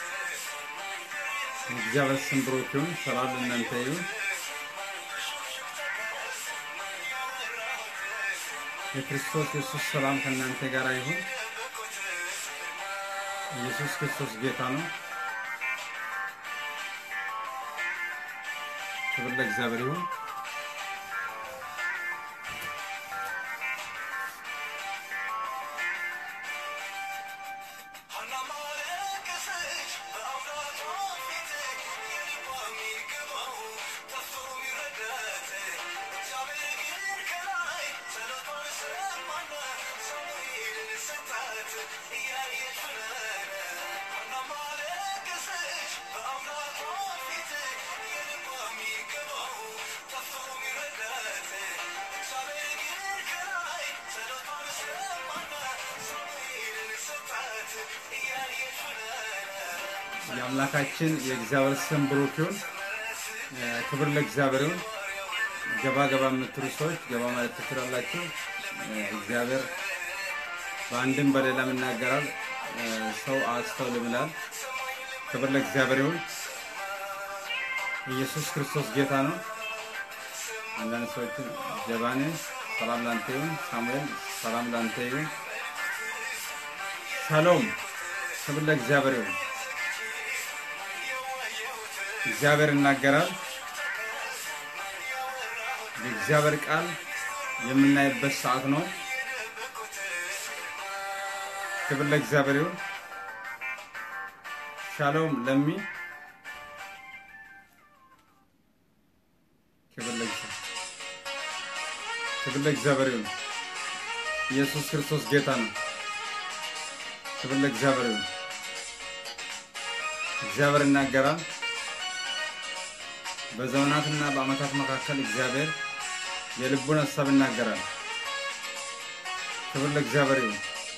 እግዚአብሔር ስም ብሩክ ይሁን። ሰላም ለእናንተ ይሁን። የክርስቶስ ኢየሱስ ሰላም ከእናንተ ጋር ይሁን። ኢየሱስ ክርስቶስ ጌታ ነው። ክብር ለእግዚአብሔር ይሁን። የአምላካችን የእግዚአብሔር ስም ብሩክ ይሁን። ክብር ለእግዚአብሔር ይሁን። ገባ ገባ የምትሉ ሰዎች ገባ ማለት ትችላላችሁ። እግዚአብሔር በአንድም በሌላም ይናገራል፣ ሰው አያስተውልም ይላል። ክብር ለእግዚአብሔር ይሁን። ኢየሱስ ክርስቶስ ጌታ ነው። አንዳንድ ሰዎችን ጀባኔ ሰላም ላንተ ይሁን፣ ሳሙኤል ሰላም ላንተ ይሁን፣ ሻሎም ክብር ለእግዚአብሔር ይሁን። እግዚአብሔር ይናገራል። የእግዚአብሔር ቃል የምናይበት ሰዓት ነው። ክብር ለእግዚአብሔር ይሁን። ሻሎም ለሚ ክብር ለእግዚአብሔር ክብር ለእግዚአብሔር ይሁን። ኢየሱስ ክርስቶስ ጌታ ነው። ክብር ለእግዚአብሔር ይሁን። እግዚአብሔር ይናገራል። በዘመናትና በዓመታት መካከል እግዚአብሔር የልቡን ሀሳብ ይናገራል። ክብር ለእግዚአብሔር ይሁን።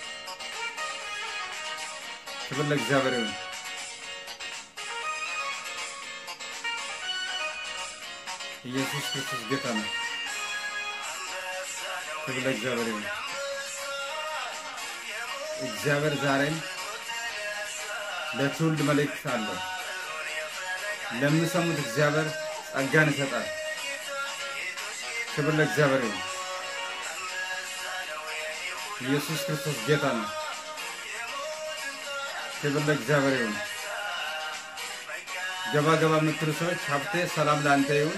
ክብር ለእግዚአብሔር ይሁን። ኢየሱስ ክርስቶስ ጌታ ነው። ክብር ለእግዚአብሔር ይሁን። እግዚአብሔር ዛሬም ለትውልድ መልእክት አለው። ለሚሰሙት እግዚአብሔር ጸጋን ይሰጣል። ክብር ለእግዚአብሔር ይሁን። ኢየሱስ ክርስቶስ ጌታ ነው። ክብር ለእግዚአብሔር ይሁን። ገባ ገባ የምትሉ ሰዎች ሀብቴ ሰላም ለአንተ ይሁን።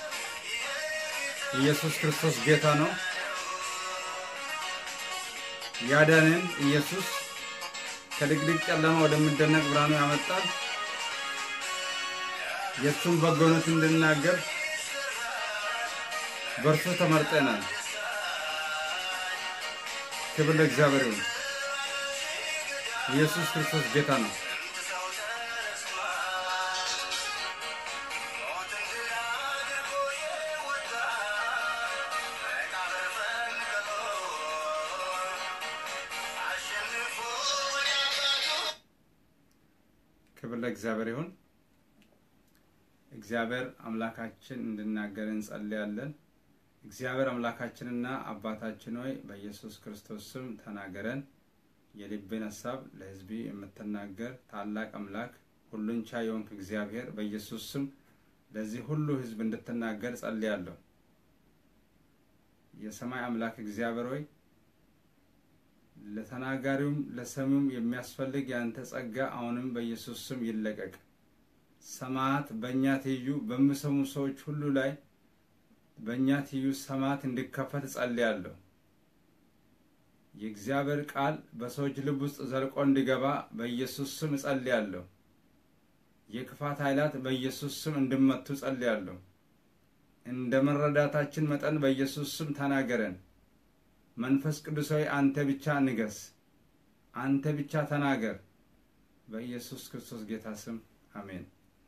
ኢየሱስ ክርስቶስ ጌታ ነው። ያዳንን ኢየሱስ ከድቅድቅ ጨለማ ወደሚደነቅ ብርሃኑ ያመጣል። የእሱን በጎነት እንድናገር በእርሱ ተመርጠናል። ክብር ለእግዚአብሔር ይሁን። ኢየሱስ ክርስቶስ ጌታ ነው። ክብር ለእግዚአብሔር ይሁን። እግዚአብሔር አምላካችን እንድናገር እንጸልያለን። እግዚአብሔር አምላካችንና አባታችን ሆይ በኢየሱስ ክርስቶስ ስም ተናገረን። የልብን ሀሳብ ለሕዝቢ የምትናገር ታላቅ አምላክ ሁሉን ቻይ የሆንክ እግዚአብሔር በኢየሱስ ስም ለዚህ ሁሉ ሕዝብ እንድትናገር ጸልያለሁ። የሰማይ አምላክ እግዚአብሔር ሆይ ለተናጋሪውም ለሰሚውም የሚያስፈልግ የአንተ ጸጋ አሁንም በኢየሱስ ስም ይለቀቅ። ሰማያት በእኛ ትይዩ በሚሰሙ ሰዎች ሁሉ ላይ በእኛ ትይዩ ሰማያት እንዲከፈት ጸልያለሁ። የእግዚአብሔር ቃል በሰዎች ልብ ውስጥ ዘልቆ እንዲገባ በኢየሱስ ስም እጸልያለሁ። የክፋት ኃይላት በኢየሱስ ስም እንዲመቱ ጸልያለሁ። እንደ መረዳታችን መጠን በኢየሱስ ስም ተናገረን። መንፈስ ቅዱሳዊ አንተ ብቻ ንገስ፣ አንተ ብቻ ተናገር። በኢየሱስ ክርስቶስ ጌታ ስም አሜን።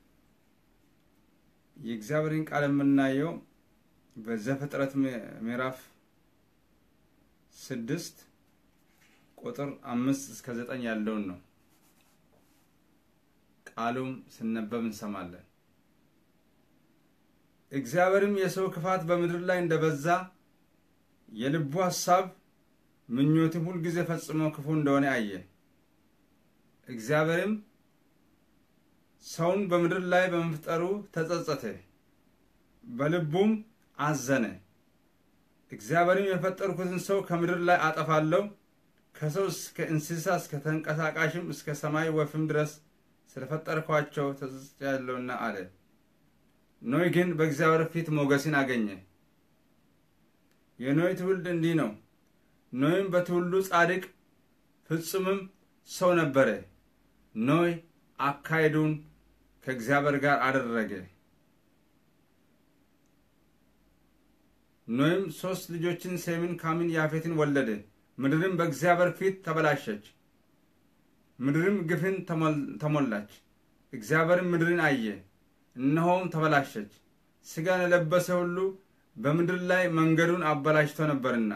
የእግዚአብሔርን ቃል የምናየው በዘፍጥረት ምዕራፍ ስድስት ቁጥር አምስት እስከ ዘጠኝ ያለውን ነው። ቃሉም ስነበብ እንሰማለን። እግዚአብሔርም የሰው ክፋት በምድር ላይ እንደበዛ የልቡ ሐሳብ ምኞትም ሁልጊዜ ፈጽሞ ክፉ እንደሆነ አየ። እግዚአብሔርም ሰውን በምድር ላይ በመፍጠሩ ተጸጸተ፣ በልቡም አዘነ። እግዚአብሔርም የፈጠርኩትን ሰው ከምድር ላይ አጠፋለሁ፣ ከሰው እስከ እንስሳ እስከ ተንቀሳቃሽም እስከ ሰማይ ወፍም ድረስ ስለፈጠርኳቸው ተጸጽቻለሁና አለ። ኖይ ግን በእግዚአብሔር ፊት ሞገስን አገኘ። የኖይ ትውልድ እንዲህ ነው። ኖይም በትውልዱ ጻድቅ ፍጹምም ሰው ነበረ። ኖይ አካሄዱን ከእግዚአብሔር ጋር አደረገ። ኖይም ሦስት ልጆችን ሴምን፣ ካምን፣ ያፌትን ወለደ። ምድርም በእግዚአብሔር ፊት ተበላሸች፣ ምድርም ግፍን ተሞላች። እግዚአብሔርም ምድርን አየ፣ እነሆም ተበላሸች፣ ሥጋን የለበሰ ሁሉ በምድር ላይ መንገዱን አበላሽቶ ነበርና።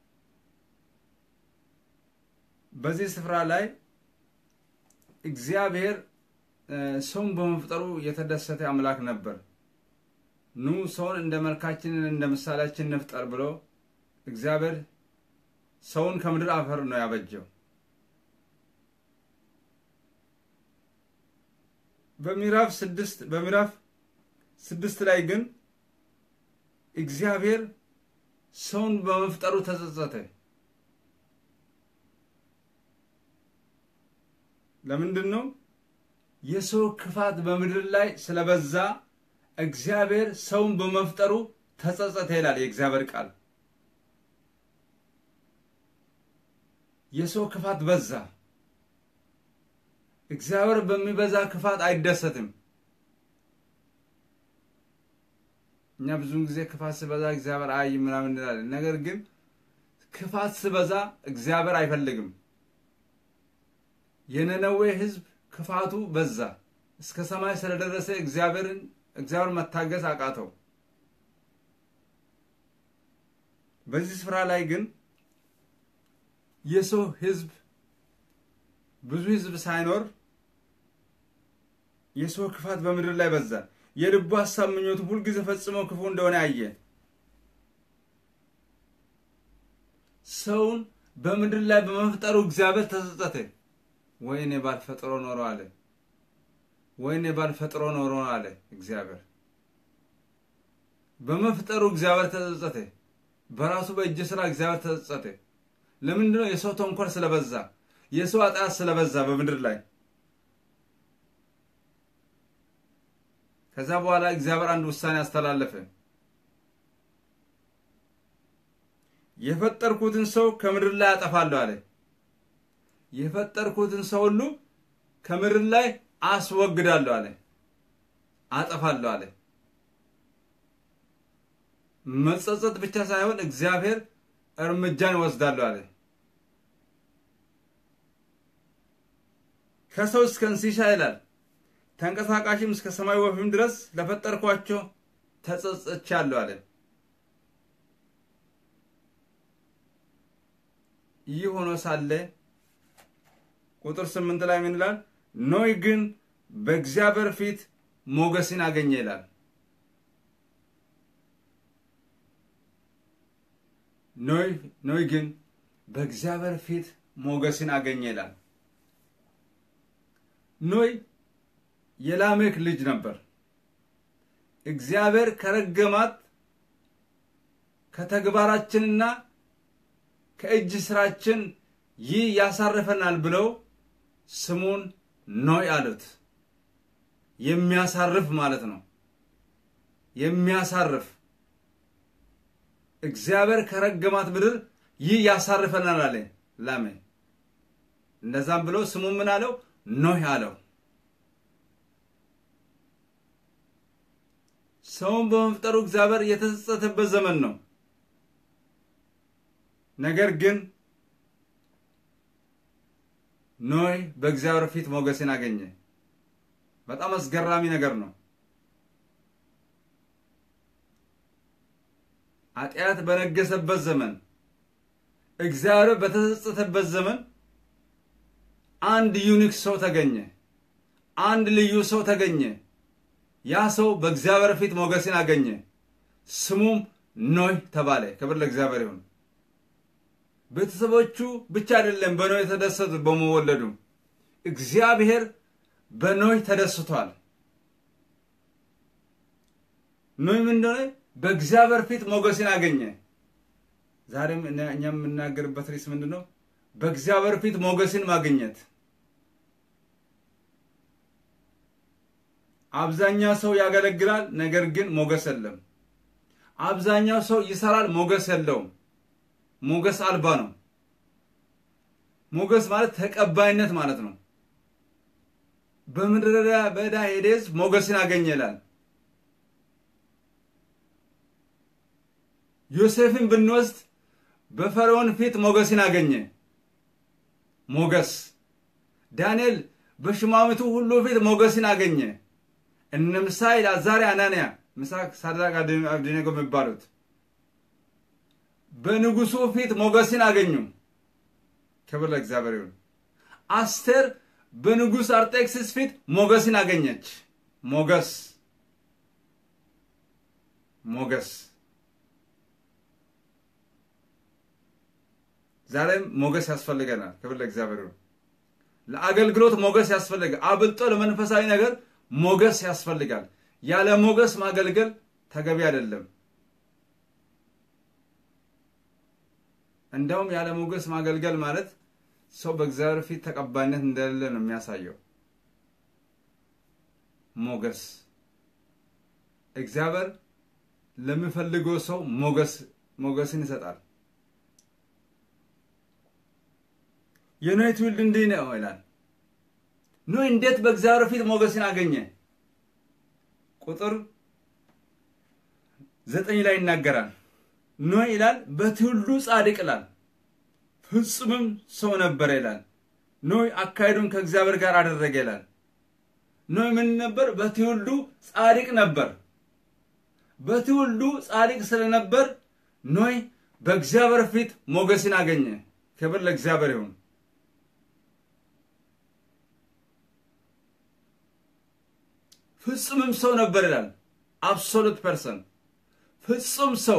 በዚህ ስፍራ ላይ እግዚአብሔር ሰውን በመፍጠሩ የተደሰተ አምላክ ነበር። ኑ ሰውን እንደ መልካችንን እንደ ምሳሌያችን እንፍጠር ብሎ እግዚአብሔር ሰውን ከምድር አፈር ነው ያበጀው። በምዕራፍ ስድስት በምዕራፍ ስድስት ላይ ግን እግዚአብሔር ሰውን በመፍጠሩ ተጸጸተ። ለምንድን ነው? የሰው ክፋት በምድር ላይ ስለበዛ እግዚአብሔር ሰውን በመፍጠሩ ተጸጸተ ይላል የእግዚአብሔር ቃል። የሰው ክፋት በዛ። እግዚአብሔር በሚበዛ ክፋት አይደሰትም። እኛ ብዙውን ጊዜ ክፋት ስበዛ እግዚአብሔር አይ ምናምን እንላለን። ነገር ግን ክፋት ስበዛ እግዚአብሔር አይፈልግም። የነነዌ ሕዝብ ክፋቱ በዛ እስከ ሰማይ ስለደረሰ እግዚአብሔርን እግዚአብሔር መታገስ አቃተው። በዚህ ስፍራ ላይ ግን የሰው ሕዝብ ብዙ ሕዝብ ሳይኖር የሰው ክፋት በምድር ላይ በዛ። የልቡ ሀሳብ ምኞቱ ሁልጊዜ ፈጽሞ ክፉ እንደሆነ አየ። ሰውን በምድር ላይ በመፍጠሩ እግዚአብሔር ተጸጸተ። ወይኔ ባልፈጥሮ ኖሮ አለ። ወይኔ ባልፈጥሮ ኖሮ አለ እግዚአብሔር። በመፍጠሩ እግዚአብሔር ተጸጸተ። በራሱ በእጅ ስራ እግዚአብሔር ተጸጸተ። ለምንድን ነው? የሰው ተንኮል ስለበዛ፣ የሰው ኃጢአት ስለበዛ በምድር ላይ ከዛ በኋላ እግዚአብሔር አንድ ውሳኔ አስተላለፈ። የፈጠርኩትን ሰው ከምድር ላይ አጠፋለሁ አለ። የፈጠርኩትን ሰው ሁሉ ከምድር ላይ አስወግዳለሁ አለ፣ አጠፋለሁ አለ። መጸጸት ብቻ ሳይሆን እግዚአብሔር እርምጃን ይወስዳለሁ አለ። ከሰው እስከ እንስሳ ይላል ተንቀሳቃሽም እስከ ሰማይ ወፍም ድረስ ለፈጠርኳቸው ተጸጽቻለሁ አለ። ይህ ሆኖ ሳለ ቁጥር ስምንት ላይ ምን ይላል? ኖይ ግን በእግዚአብሔር ፊት ሞገስን አገኘ ይላል። ኖይ ግን በእግዚአብሔር ፊት ሞገስን አገኘ ይላል። ኖይ የላሜክ ልጅ ነበር። እግዚአብሔር ከረገማት ከተግባራችንና ከእጅ ስራችን ይህ ያሳርፈናል ብለው ስሙን ኖይ አሉት። የሚያሳርፍ ማለት ነው። የሚያሳርፍ እግዚአብሔር ከረገማት ምድር ይህ ያሳርፈናል አለ ላሜ። እንደዛም ብሎ ስሙ ምን አለው? ኖህ አለው። ሰውን በመፍጠሩ እግዚአብሔር የተጸጸተበት ዘመን ነው። ነገር ግን ኖይ በእግዚአብሔር ፊት ሞገስን አገኘ። በጣም አስገራሚ ነገር ነው። ኃጢአት በነገሰበት ዘመን፣ እግዚአብሔር በተጸጸተበት ዘመን አንድ ዩኒክ ሰው ተገኘ። አንድ ልዩ ሰው ተገኘ። ያ ሰው በእግዚአብሔር ፊት ሞገስን አገኘ። ስሙም ኖህ ተባለ። ክብር ለእግዚአብሔር ይሁን። ቤተሰቦቹ ብቻ አይደለም በኖህ የተደሰቱት በመወለዱ እግዚአብሔር በኖህ ተደስቷል። ኖህ ምን እንደሆነ በእግዚአብሔር ፊት ሞገስን አገኘ። ዛሬም እኛ የምናገርበት ርዕስ ምንድን ነው? በእግዚአብሔር ፊት ሞገስን ማግኘት። አብዛኛው ሰው ያገለግላል፣ ነገር ግን ሞገስ የለም። አብዛኛው ሰው ይሰራል፣ ሞገስ የለውም። ሞገስ አልባ ነው። ሞገስ ማለት ተቀባይነት ማለት ነው። በምድረ በዳ ሄደ ሕዝብ ሞገስን አገኘ ይላል። ዮሴፍን ብንወስድ በፈርዖን ፊት ሞገስን አገኘ። ሞገስ ዳንኤል በሹማምንቱ ሁሉ ፊት ሞገስን አገኘ። እነ ምሳኤል፣ አዛርያ፣ አናንያ፣ ሚሳቅ፣ ሳድራቅ፣ አብደናጎ የሚባሉት በንጉሱ ፊት ሞገስን አገኙ። ክብር ለእግዚአብሔር ይሁን። አስቴር በንጉሥ አርጤክስስ ፊት ሞገስን አገኘች። ሞገስ ሞገስ ዛሬም ሞገስ ያስፈልገናል። ክብር ለእግዚአብሔር ይሁን። ለአገልግሎት ሞገስ ያስፈልጋል። አብልጦ ለመንፈሳዊ ነገር ሞገስ ያስፈልጋል። ያለ ሞገስ ማገልገል ተገቢ አይደለም። እንደውም ያለ ሞገስ ማገልገል ማለት ሰው በእግዚአብሔር ፊት ተቀባይነት እንደሌለ ነው የሚያሳየው። ሞገስ እግዚአብሔር ለሚፈልገው ሰው ሞገስ ሞገስን ይሰጣል። የኖህ ትውልድ እንዲህ ነው ይላል። ኖህ እንዴት በእግዚአብሔር ፊት ሞገስን አገኘ? ቁጥር ዘጠኝ ላይ ይናገራል። ኖህ ይላል በትውልዱ ጻድቅ ይላል፣ ፍጹምም ሰው ነበረ ይላል። ኖህ አካሄዱን ከእግዚአብሔር ጋር አደረገ ይላል። ኖህ ምን ነበር? በትውልዱ ጻድቅ ነበር። በትውልዱ ጻድቅ ስለነበር ኖህ በእግዚአብሔር ፊት ሞገስን አገኘ። ክብር ለእግዚአብሔር ይሁን። ፍጹምም ሰው ነበር ይላል። አብሶሉት ፐርሰን ፍጹም ሰው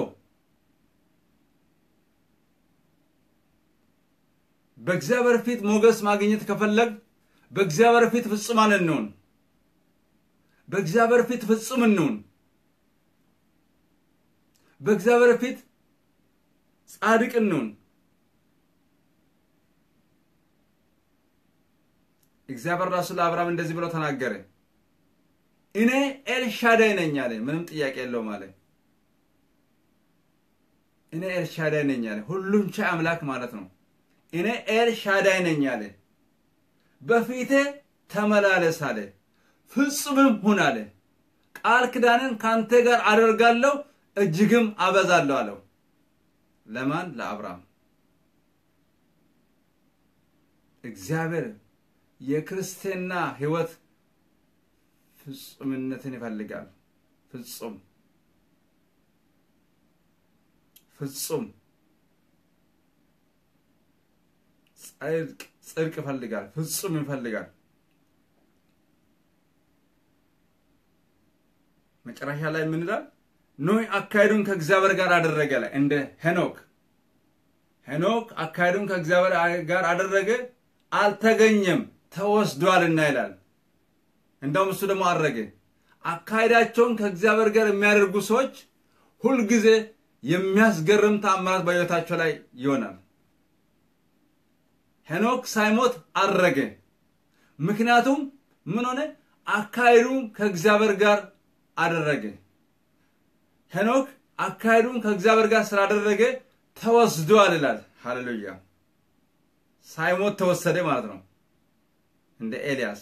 በእግዚአብሔር ፊት ሞገስ ማግኘት ከፈለግ በእግዚአብሔር ፊት ፍጹማን እንሁን። በእግዚአብሔር ፊት ፍጹም እንሁን። በእግዚአብሔር ፊት ጻድቅ እንሁን። እግዚአብሔር ራሱ ለአብርሃም እንደዚህ ብሎ ተናገረ። እኔ ኤልሻዳይ ነኝ አለ። ምንም ጥያቄ የለውም አለ። እኔ ኤልሻዳይ ነኝ አለ። ሁሉን ቻይ አምላክ ማለት ነው። እኔ ኤልሻዳይ ነኝ አለ። በፊቴ ተመላለስ አለ። ፍጹምም ሁን አለ። ቃል ኪዳንን ካንተ ጋር አደርጋለሁ እጅግም አበዛለሁ አለው። ለማን? ለአብርሃም። እግዚአብሔር የክርስትና ሕይወት ፍጹምነትን ይፈልጋል። ፍጹም ፍጹም ጽድቅ ጽድቅ ይፈልጋል። ፍጹም ይፈልጋል። መጨረሻ ላይ ምን ይላል? ኖህ አካሄዱን ከእግዚአብሔር ጋር አደረገ ላይ እንደ ሄኖክ ሄኖክ አካሄዱን ከእግዚአብሔር ጋር አደረገ፣ አልተገኘም ተወስዷልና ይላል። እንደውም እሱ ደግሞ አረገ። አካሄዳቸውን ከእግዚአብሔር ጋር የሚያደርጉ ሰዎች ሁልጊዜ የሚያስገርም ተአምራት በሕይወታቸው ላይ ይሆናል። ሄኖክ ሳይሞት አረገ። ምክንያቱም ምን ሆነ? አካሄዱን ከእግዚአብሔር ጋር አደረገ። ሄኖክ አካሄዱን ከእግዚአብሔር ጋር ስላደረገ ተወስዷል ይላል። ሃሌሉያ! ሳይሞት ተወሰደ ማለት ነው። እንደ ኤልያስ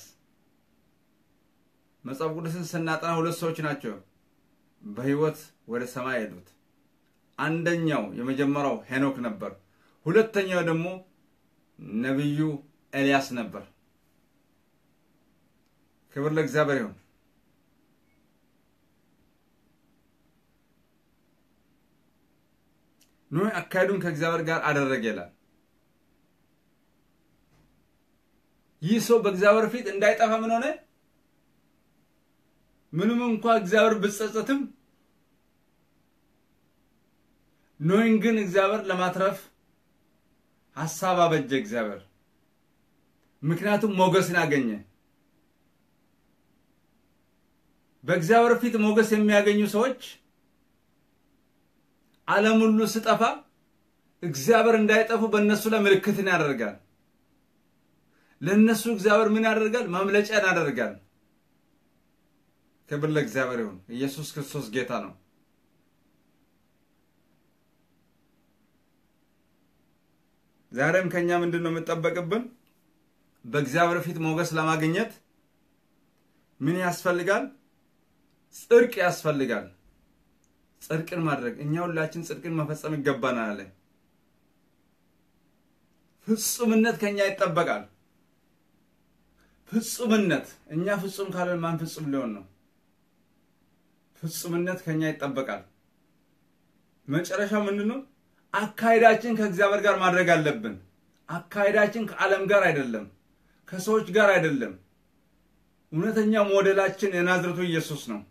መጽሐፍ ቅዱስን ስናጠና ሁለት ሰዎች ናቸው በሕይወት ወደ ሰማይ ሄዱት። አንደኛው የመጀመሪያው ሄኖክ ነበር። ሁለተኛው ደግሞ ነቢዩ ኤልያስ ነበር። ክብር ለእግዚአብሔር ይሁን። ኖህ አካሄዱን ከእግዚአብሔር ጋር አደረገ ይላል። ይህ ሰው በእግዚአብሔር ፊት እንዳይጠፋ ምን ሆነ? ምንም እንኳ እግዚአብሔር ብጸጸትም ኖህን ግን እግዚአብሔር ለማትረፍ ሐሳብ አበጀ እግዚአብሔር። ምክንያቱም ሞገስን አገኘ። በእግዚአብሔር ፊት ሞገስ የሚያገኙ ሰዎች ዓለም ሁሉ ስጠፋ እግዚአብሔር እንዳይጠፉ በእነሱ ላይ ምልክትን ያደርጋል። ለእነሱ እግዚአብሔር ምን ያደርጋል? ማምለጫን ያደርጋል። ክብር ለእግዚአብሔር ይሁን። ኢየሱስ ክርስቶስ ጌታ ነው። ዛሬም ከኛ ምንድን ነው የምጠበቅብን? በእግዚአብሔር ፊት ሞገስ ለማግኘት ምን ያስፈልጋል? ጽድቅ ያስፈልጋል። ጽድቅን ማድረግ እኛ ሁላችን ጽድቅን መፈጸም ይገባናል አለ። ፍጹምነት ከኛ ይጠበቃል። ፍጹምነት እኛ ፍጹም ካለን ማን ፍጹም ሊሆን ነው? ፍጹምነት ከኛ ይጠበቃል። መጨረሻው ምንድን ነው? አካሄዳችን ከእግዚአብሔር ጋር ማድረግ አለብን። አካሄዳችን ከዓለም ጋር አይደለም፣ ከሰዎች ጋር አይደለም። እውነተኛ ሞዴላችን የናዝረቱ ኢየሱስ ነው።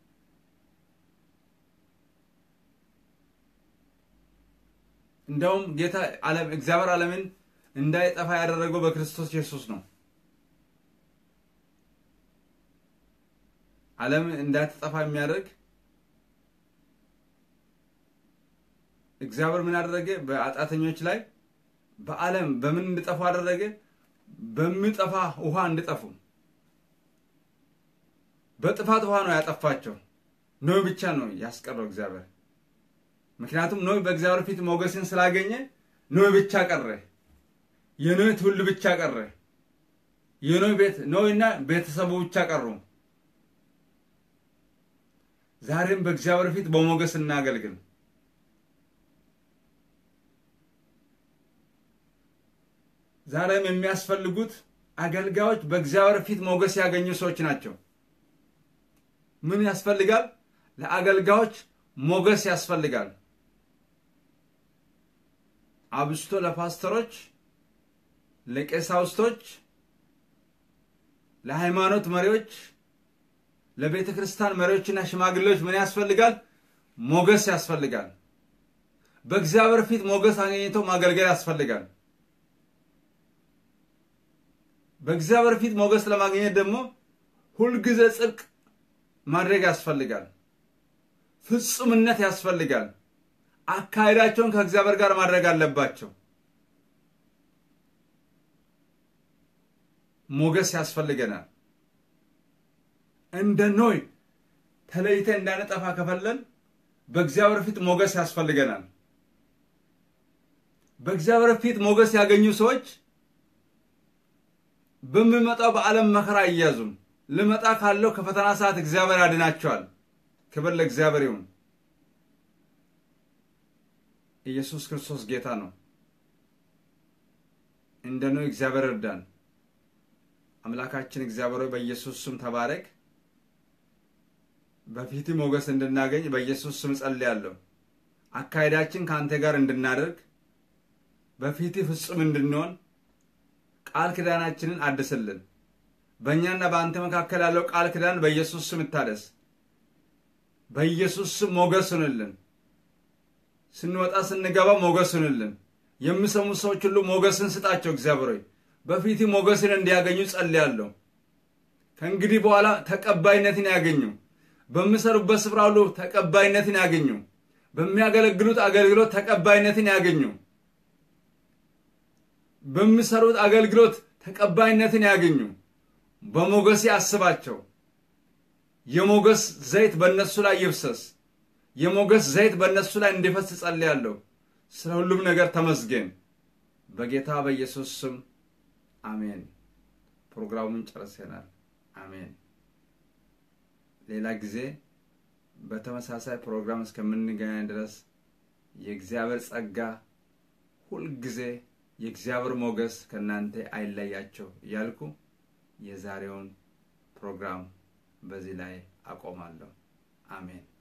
እንደውም ጌታ ዓለም እግዚአብሔር ዓለምን እንዳይጠፋ ያደረገው በክርስቶስ ኢየሱስ ነው። ዓለም እንዳትጠፋ የሚያደርግ እግዚአብሔር ምን አደረገ? በአጣተኞች ላይ በዓለም በምን እንዲጠፉ አደረገ? በሚጠፋ ውሃ እንዲጠፉ። በጥፋት ውሃ ነው ያጠፋቸው። ኖህ ብቻ ነው ያስቀረው እግዚአብሔር። ምክንያቱም ኖህ በእግዚአብሔር ፊት ሞገስን ስላገኘ ኖህ ብቻ ቀረ። የኖህ ትውልድ ብቻ ቀረ። የኖህ ቤት ኖህና ቤተሰቡ ብቻ ቀሩ። ዛሬም በእግዚአብሔር ፊት በሞገስ እናገልግል። ዛሬም የሚያስፈልጉት አገልጋዮች በእግዚአብሔር ፊት ሞገስ ያገኙ ሰዎች ናቸው። ምን ያስፈልጋል? ለአገልጋዮች ሞገስ ያስፈልጋል። አብስቶ ለፓስተሮች፣ ለቄሳውስቶች፣ ለሃይማኖት መሪዎች፣ ለቤተ ክርስቲያን መሪዎችና ሽማግሌዎች ምን ያስፈልጋል? ሞገስ ያስፈልጋል። በእግዚአብሔር ፊት ሞገስ አገኝቶ ማገልገል ያስፈልጋል። በእግዚአብሔር ፊት ሞገስ ለማግኘት ደግሞ ሁልጊዜ ጽድቅ ማድረግ ያስፈልጋል። ፍጹምነት ያስፈልጋል። አካሄዳቸውን ከእግዚአብሔር ጋር ማድረግ አለባቸው። ሞገስ ያስፈልገናል። እንደ ኖይ ተለይተ እንዳንጠፋ ከፈለን በእግዚአብሔር ፊት ሞገስ ያስፈልገናል። በእግዚአብሔር ፊት ሞገስ ያገኙ ሰዎች በሚመጣው በዓለም መከራ አይያዙም። ልመጣ ካለው ከፈተና ሰዓት እግዚአብሔር ያድናቸዋል። ክብር ለእግዚአብሔር ይሁን። ኢየሱስ ክርስቶስ ጌታ ነው። እንደ ነው እግዚአብሔር እርዳን። አምላካችን እግዚአብሔር ሆይ በኢየሱስ ስም ተባረክ። በፊት ሞገስ እንድናገኝ በኢየሱስ ስም ጸልያለሁ። አካሄዳችን ከአንተ ጋር እንድናደርግ በፊት ፍጹም እንድንሆን ቃል ኪዳናችንን አድስልን። በእኛና በአንተ መካከል ያለው ቃል ኪዳን በኢየሱስ ስም ይታደስ። በኢየሱስ ስም ሞገስ ሁንልን። ስንወጣ ስንገባ ሞገስ ሁንልን። የሚሰሙ ሰዎች ሁሉ ሞገስን ስጣቸው። እግዚአብሔር ሆይ በፊት ሞገስን እንዲያገኙ ጸልያለሁ። ከእንግዲህ በኋላ ተቀባይነትን ያገኙ። በሚሰሩበት ስፍራ ሁሉ ተቀባይነትን ያገኙ። በሚያገለግሉት አገልግሎት ተቀባይነትን ያገኙ። በሚሰሩት አገልግሎት ተቀባይነትን ያገኙ። በሞገስ ያስባቸው። የሞገስ ዘይት በእነሱ ላይ ይፍሰስ። የሞገስ ዘይት በእነሱ ላይ እንዲፈስ ጸልያለሁ። ስለ ሁሉም ነገር ተመስገን። በጌታ በኢየሱስ ስም አሜን። ፕሮግራሙን ጨርሰናል። አሜን። ሌላ ጊዜ በተመሳሳይ ፕሮግራም እስከምንገናኝ ድረስ የእግዚአብሔር ጸጋ ሁልጊዜ የእግዚአብሔር ሞገስ ከእናንተ አይለያቸው እያልኩ የዛሬውን ፕሮግራም በዚህ ላይ አቆማለሁ። አሜን።